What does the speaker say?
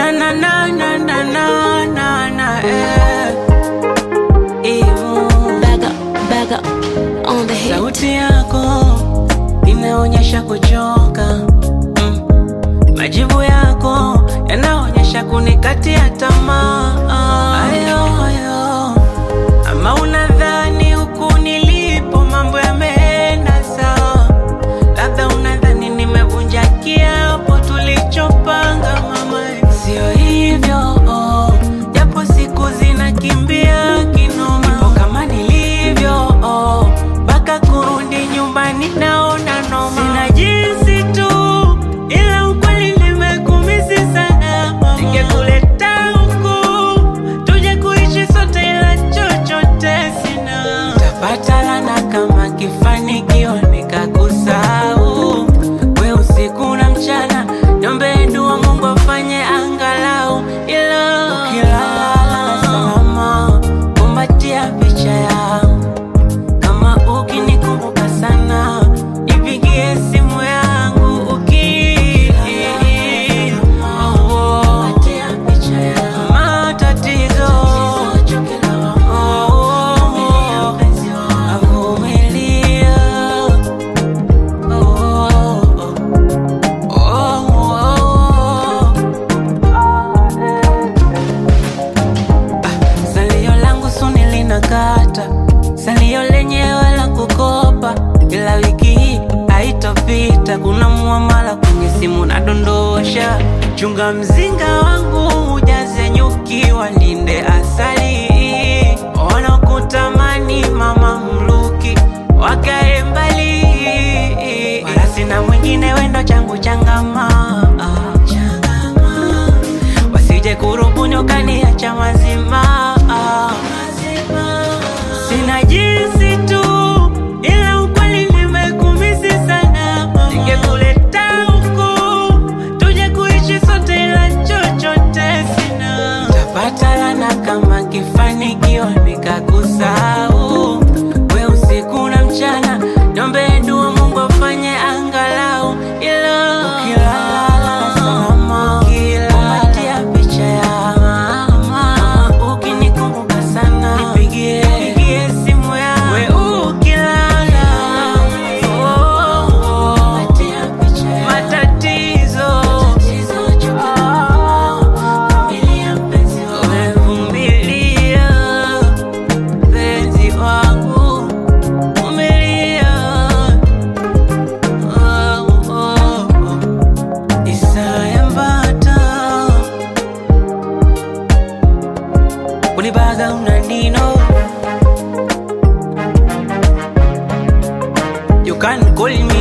na na na na na na na na eh. Imu. Back up, back up on the hit. Sauti yako inaonyesha kuchoka mm. Majibu yako yanaonyesha kunikatia tamaa ayo, ayo. Ama unadhani huku nilipo mambo yameenda sawa, labda unadhani nimevunja kiapo tulichopanga mama, sio hivyo oh. Japo siku zinakimbia kinoma, nipo kama nilivyo oh. Mpaka kurudi nyumbani naona noma, sina jinsi tu, ila ukweli nimekumisi sana mama. Ningekuleta huku tuje kuishi sote, ila chochote sina. Tapata lana kama kifanikiwa nikakusahau, we usiku na mchana, niombe dua Mungu afanye angalau, ila ukilala salama, kumbatia picha yangu kama ukinikumbuka sana nipigie simu yangu uki Oh, matatizo Oh, avumilia Oh, oh, oh. Salio langu suni linakata, salio lenyewe la kukopa, ila wiki hii haitopita. Kuna muamala kwenye simu nadondosha, chunga mzinga wangu ujaze nyuki, walinde asali, wanakutamani mama mluki wakae mbali, wala sina mwingine, wendo changu changama, changama wasije kurubuni ukaniacha mazima. Sina jinsi tu, ila ukweli nimekumisi sana. Ningekuleta huku tuje kuishi sote, ila chochote sina. Tapata lana kama kifanikiwa nikakusahau, we usiku na mchana, niombe dua Mungu afanye angalau, ila ukilala salama, ukilala picha ya mama, ukinikumbuka sana nipigie nipigie simu yangu, we ukilala oh, oh, oh, matatizo Umevumilia, penzi wangu, vumilia. Oh, oh, oh. Isaya Mbata Ulibaga unanino You can call me